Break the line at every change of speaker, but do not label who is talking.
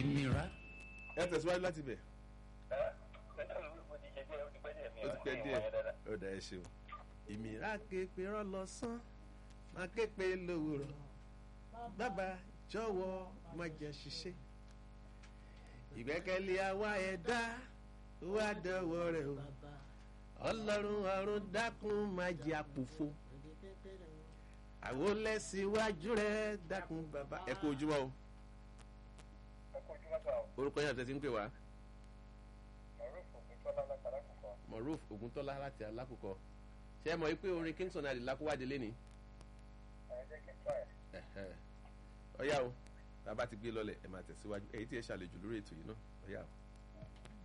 ìmìíràn.
ẹ tẹ̀síwájú láti bẹ̀
mo ti ṣe díẹ̀ ó ti pẹ́ díẹ̀ mi
ó
ò
ti pẹ́
mi ò
díẹ̀
wáyé dáadáa.
ó dà ẹ ṣeun. ìmìíràn képe rán lọ sán máa képe lówùrọ̀ bàbá jọ̀wọ́ má jẹ́ ṣiṣẹ́ ìgbẹ́kẹ̀lé àwa ẹ̀dá wá dọ̀wọ́ rẹ̀ o ọlọ́run ọ̀run dákun má jẹ́ àpòfo àwọn lẹ́síwájú rẹ̀ dákun bàbá. ẹ kú ojúmọ́ o
ẹ kó ojúmọ́ sá o
orúkọ yẹn àti ẹ ti ń pè wá
maruf ògùntọ́lá látara kọ̀kọ́
moruf oguntola láti alákòókò ṣé ẹ mọ̀ pé orin kingston adìlá kó wáde lẹ́ni
ẹ jẹ́ kí n tọ́ ẹ̀.
ọ̀yá o bàbá ti gbé lọ́lẹ̀ ẹ̀ máa tẹ̀síwájú èyí tí ẹ ṣàlejò lórí ètò yìí náà ọ̀yá o.